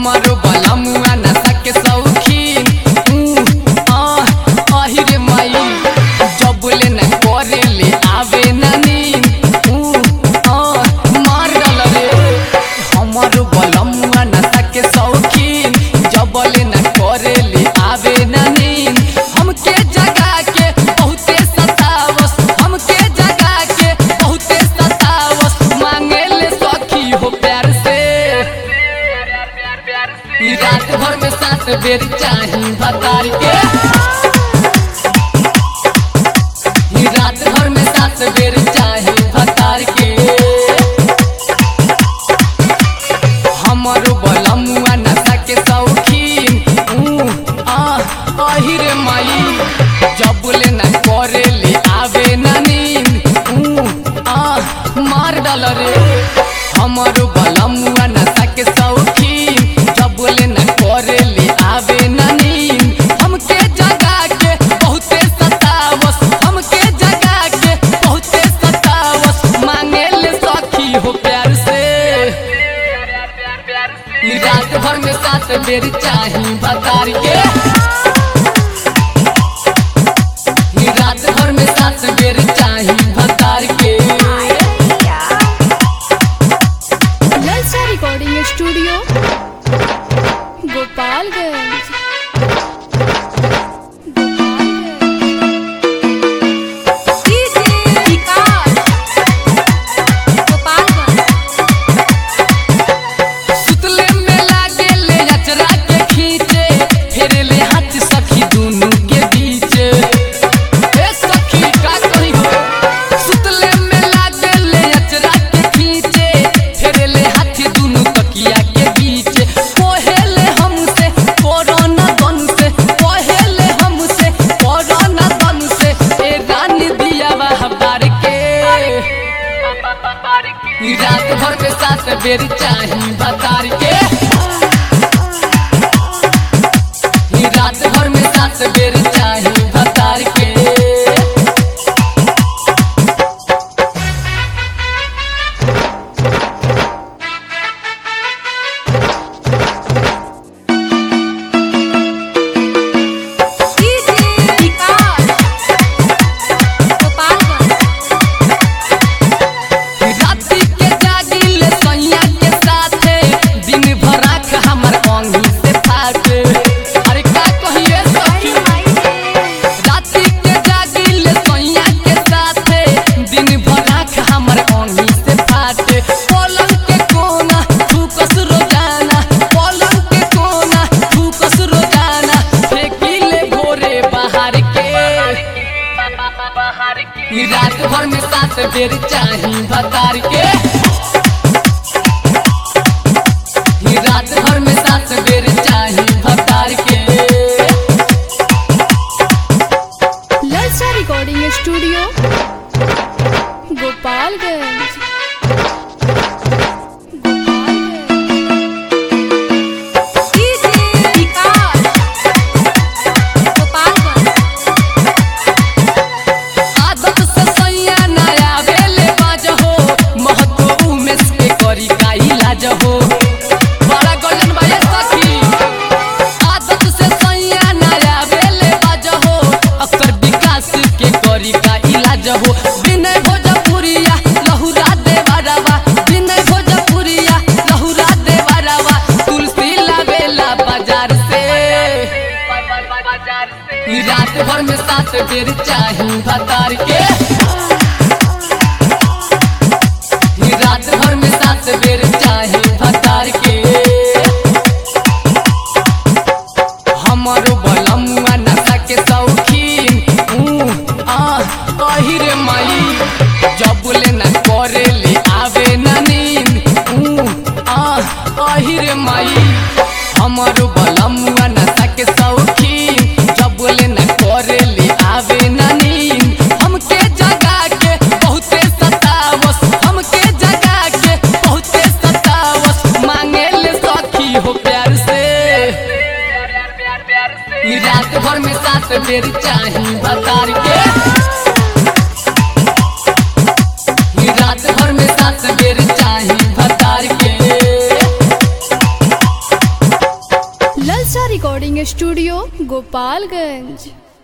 हमारो बलमुआ नशा के शौकीन ऊ, आ, आहि रे माई जब ले न करे ले आवे न नींद ऊ, आ, मार डाल रे हमारो बलमुआ नशा के शौकीन जब ले न करे ले आवे न नींद हमके जगा के बहुते सतावस हमके जगा के बहुते सतावस मांगे ले सखी हो प्यार से ई रात भर में सात बेर चाही बतार के ई रात भर में सात बेर चाही बतार के हमारो बलमुआ नशा के शौकीन ऊ, आ, आहि रे माई जब ले न करे ले आवे न नींद ऊ, आ, मार डाल रे हमारो बलमुआ नशा के शौकीन जब ले न करे ले आवे न नींद हमके जगा के बहुते सतावस हमके जगा के बहुते सतावस मांगे ले सखी हो प्यार से ई रात भर में सात बेर चाही बतार के ई रात भर में सात बेर चाही बतार के ललचा रिकॉर्डिंग स्टूडियो गोपालगंज सुतले में लागे ले अचरा के खींचे फेरे ले हाथ सखी दुनू के बीच ए सखी का करी हो सुतले में लागे ले अचरा के खींचे फेरे ले हाथ दुनू तकिया के बीच कोहेले हमसे कोरोना गन से कोहेले हमसे कोरोना गन से ए रानी दिया वह बार के ई रात भर में सात बेर चाही बतार के ई रात भर में सात बेर चाही बतार के राती के जागिल सैया के साथे दिन भर आँख हमर अंगी से फाटे अरे का कहिए सखी राती के जागिल सैया के साथे दिन भर आँख हमर अंगी से फाटे पलंग के कोना थूकस रोजाना पलंग के कोना थूकस रोजाना फेंकिले भोरे बाहर के ई रात भर में सात बेर चाही बतार के ई रात भर में सात बेर चाही बतार के ललचा रिकॉर्डिंग स्टूडियो गोपालगंज आदत से सैया नया बेले बाज हो महतो उमेश के करी का इलाज हो बड़ा गजन भाई सखी आदत से सैया नया बेले बाज हो अक्सर विकास के करी का इलाज हो विनय भोजपुरिया लहुरा देवरवा विनय भोजपुरिया लहुरा देवरवा तुलसी लावेला बाजार से ई रात भर में सात बेर चाही बतार के ई रात भर में सात बेर चाही बतार के हमारो बलमुआ नशा के शौकीन ऊ, आ, आहि रे माई जब ले न करे ले आवे न नींद ऊ, आ, आहि रे माई हमारो बलमुआ नशा के शौकीन जब ले न करे ले आवे न नींद हमके जगा के बहुते सतावस हमके जगा के बहुते सतावस मांगे ले सखी हो प्यार से ई रात भर में सात बेर चाही बतार के ई रात भर में सात बेर चाही बतार के स्टूडियो गोपालगंज